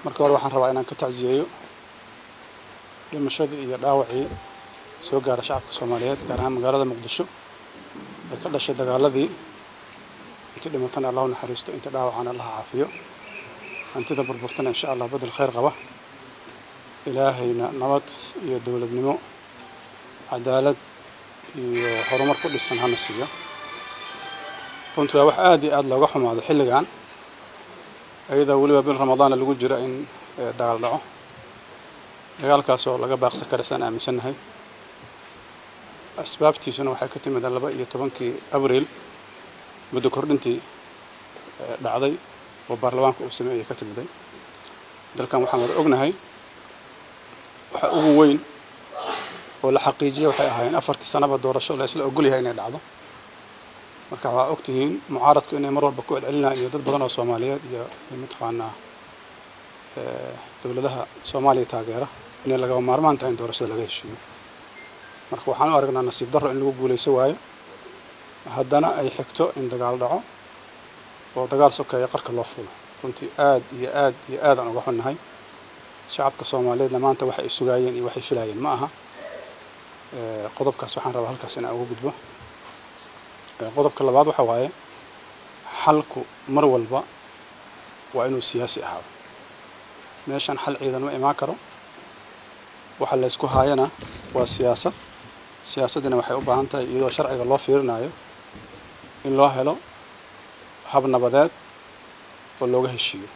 marka hore waxaan rabaa inaan ka tacsiyeeyo dhimashadii iyo dhaawacii soo gaara shacabka soomaaliyeed gaar ahaan magaalada muqdisho ee ka dhashay dagaaladii intii dhimatana allahu naxariisto inta dhaawacana allaha caafiyo hantida burburtana insha allah bedel khayr qaba ilaahayna nabad iyo dowladnimo cadaalad iyo horumar ku dhisan hana siiyo runtii waa wax aad iyo aada looga xumaado xilligan iyadoo weliba bil ramadaana lagu jira in dagaal dhaco dagaalkaas oo laga baaqsan kara saan aaminsannahay asbaabtiisuna waxay ka timid laba iyo tobankii abriil muddo kordhintii dhacday oo baarlamaanka uu sameeyey ka timiday dalkan waxaan wada ognahay waxa ugu weyn oo la xaqiijiya waxay ahaayeen afartii sanaba doorasho la isla ogol yahay inay dhacdo marka waa ogtihiin mucaaradku inay mar walba ku celcelinayaan iyo dad badan oo soomaaliyeed iyo mataqaanaa dowladaha soomaaliya taageera inay lagaba maarmaan tahay in doorashada laga heshiiyo marka waxaan u aragnaa nasiib darro in lagu guulayso waayo haddana ay xigto in dagaal dhaco oo dagaal sokeeya qarka loo fulo runtii aad iyo aad iyo aad aan uga xunnahay shacabka soomaaliyeedna maanta waxa ay sugaayeen iyo waxay filaayeen ma aha qodobkaas waxaan rabaa halkaas inaan uga gudbo qodobka labaad waxa waaye xalku mar walba waa inuu siyaasi ahaado meeshan xal ciidan ma imaan karo waxa laysku haayana waa siyaasad siyaasaddina waxay u baahan tahay iyadoo sharciga loo fiirinayo in loo helo hab nabadeed oo looga heshiiyo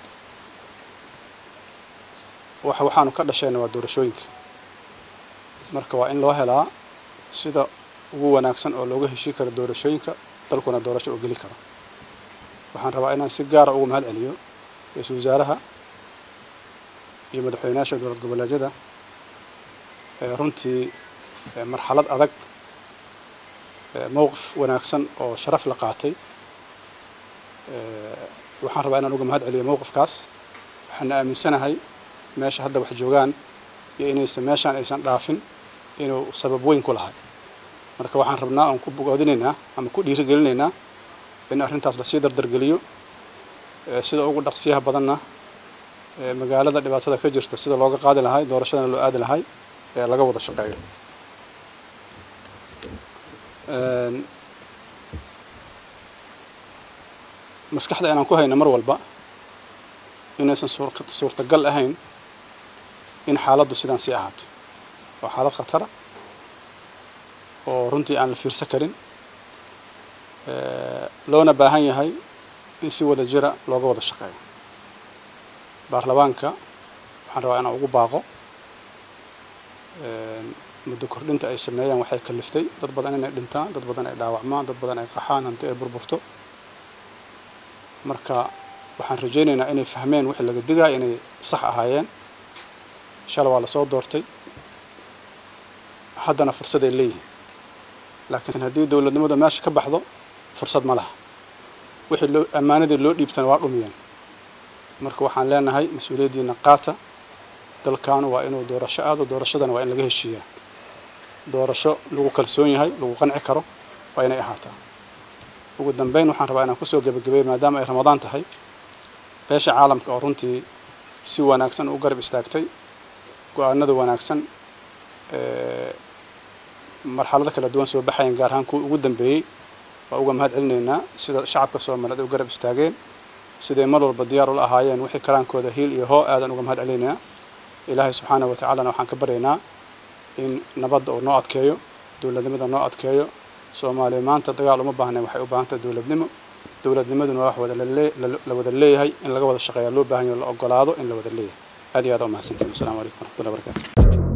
wax waxaanu ka dhashayna waa doorashooyinka marka waa in loo helaa sida ugu wanaagsan oo looga heshii karo doorashooyinka dalkuna doorasho oo geli karo waxaan rabaa inaan si gaara ugu mahad celiyo ra-iisul wasaaraha iyo madaxweynayaasha dowlad goboleedyada runtii marxalad adag mowqif wanaagsan oo sharaf la qaatay waxaan rabaa inaan uga mahad celiyo mowqifkaas waxaana aaminsanahay meesha hadda wax joogaan iyo inaysan meeshaan aysan dhaafin inuu sabab weyn ku lahay marka waxaan rabnaa oon ku bogoodinaynaa ama ku dhiirigelinaynaa in arrintaas lasii dardargeliyo sida ugu dhaqsiyaha badanna magaalada dhibaatada ka jirta sida looga qaadi lahay doorashadana loo aadi lahay ee laga wada shaqeeyo maskaxda inaan ku hayno mar walba inaysan suurtagal ahayn in xaaladdu sidaan sii ahaato waa xaalad khatara oo runtii aan la fiirsan karin loona baahan yahay in si wada jira looga wada shaqeeyo baarlamaanka waxaan rabaa inaan ugu baaqo muddo kordhinta ay sameeyaan waxay kaliftay dad badan inay dhintaan dad badan ay dhaawacmaan dad badan ay qaxaan hanti ay burburto marka waxaan rajaynaynaa inay fahmeen wixii laga digaya inay sax ahaayeen shala waa lasoo doortay haddana fursaday leeyihiin laakiin haddii dowladnimada meesha ka baxdo fursad ma laha wixii loo ammaanadii loo dhiibtana waa dhumiyeen marka waxaan leenahay mas-uuliyaddiina qaata dalkaanu waa inuu doorasho aado doorashadana waa in laga heshiiyaa doorasho lagu kalsoon yahay lagu qanci karo waa inay ahaataa ugu dambeyn waxaan rabaa inaan kusoo gebagabeeyo maadaama ay ramadaan tahay beesha caalamka oo runtii si wanaagsan u garab istaagtay go-aanada wanaagsan marxalado kala duwan soo baxayan gaar ahaan kuwa ugu dambeeyey waa uga mahad celinaynaa sida shacabka soomaaliyeed ay u garab istaageen siday mar walba diyaar ula ahaayeen wixii karaankooda hiil iyo hoo aadan uga mahad celinaynaa ilaahay subxaanahu watacaalana waxaan ka baryaynaa in nabadda uu noo adkeeyo dowladnimada noo adkeeyo soomaaliya maanta dagaal uma baahnayn waxay u baahan tahay dowladnimo dowladnimaduna wax wada la wada leeyahay in laga wada shaqeeya loo baahan yaho la ogolaado in la wada leeyahay aad iyo aad aa umahadsantiin wassalamu calaykum waraxmatullahi wabarakatu